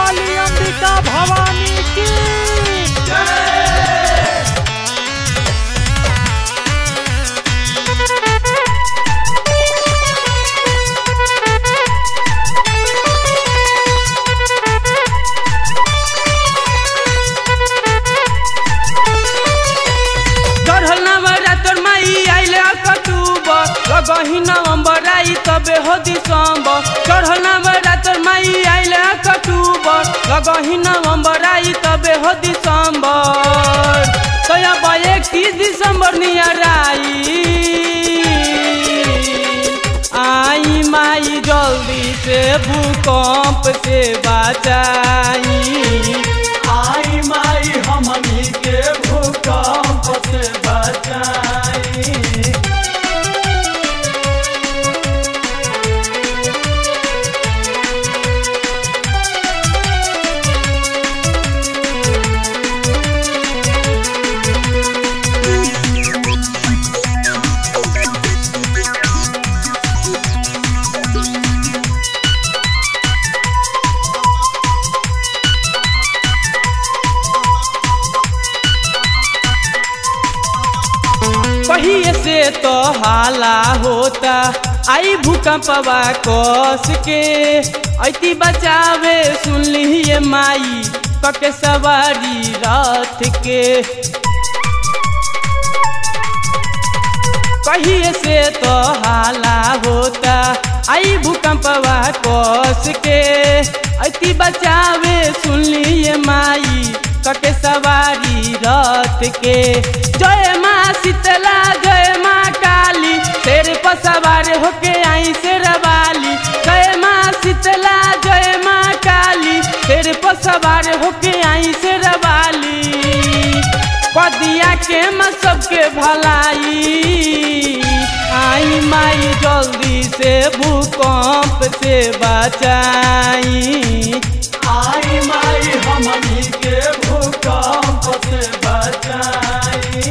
वाली अंबिका भवानी की चढ़ल नवरात्र माई आइले अक्टूबर लगही नवंबर आई तबे हो दिसंबर चढ़ल नवरात्र माई आइले अक्टूबर लगही नवंबर आई तबे हो दिसंबर तो अब इकतीस दिसंबर नियर आई आई माई जल्दी से भूकंप से बचाई आई माई हमनी के भूकंप से बचाई कहिए से तो हाला होता आई भूकंपवा कस के ऐती बचावे सुन लिये माई कके सवारी रथ के कहिए से तो हाला होता आई भूकंपवा कस के ऐती बचावे सुन लिए माई कके सवारी रथ के जय माँ शीतला जय माँ काली शेर पर सवार होके आई शेरवाली जय माँ शीतला जय माँ काली शेर पर सवार होके आई शेरवाली कदिया के म सबके भलाई आई माई जल्दी से भूकंप से बचाई आई माई हमनी के भूकंप से बचाई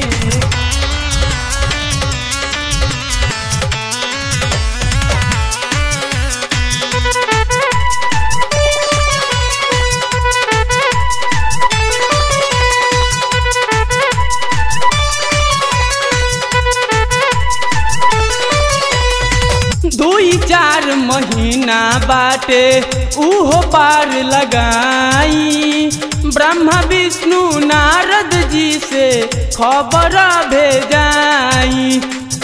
दुई चार महीना बाटे उहो पार लगाई ब्रह्मा विष्णु नारद जी से खबर भेजाई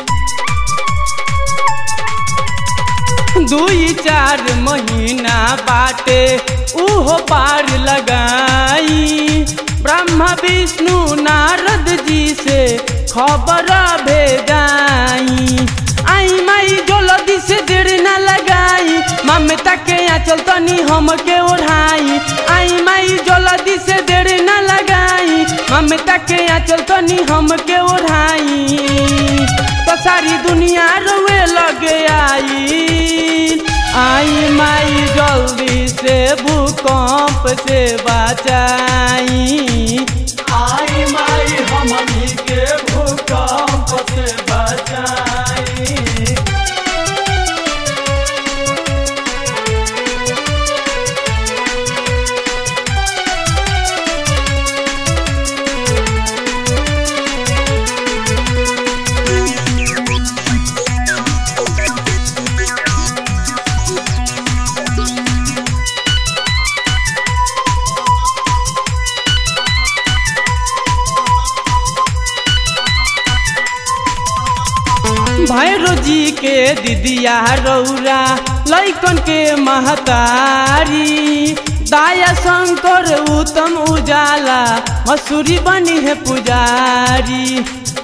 दुई चार महीना बाटे उहो पार लगाई ब्रह्मा विष्णु नारद जी से खबर भेजाई आई माई जल्दी से देर न लगाई ममता के आंचल तनी हमके ओढ़ाई आई माई जल्दी से देर न लगाई ममता के आंचल तनी हमके ओढ़ाई तो सारी दुनिया रोए लगे आई आई माई जल्दी से भूकंप से बचाई आई माई हमनी के भूकंप से बचाई भैरो जी के दीदिया रौरा लैकन के महतारी दाया शंकर उत्तम उजाला मसूरी बनी है पुजारी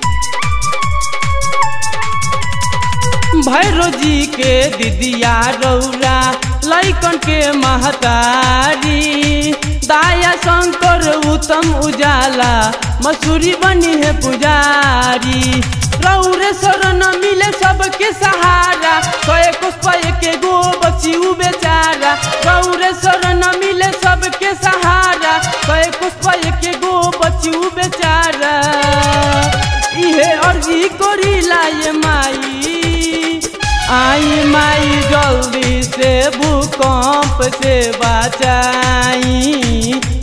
भैरो जी के दीदिया रौरा लैकन के महतारी दाया शंकर उत्तम उजाला मसूरी बनी है पुजारी रौरे शरण मिले सबके सहारा कए पुष्प के गो बची उ बेचारा रौरे शरण मिले सबके सहारा कए पुष्प के गो बची उ बेचारा इहे अर्जी करी लाए माई आई माई जल्दी कैसे भूकंप से बचाई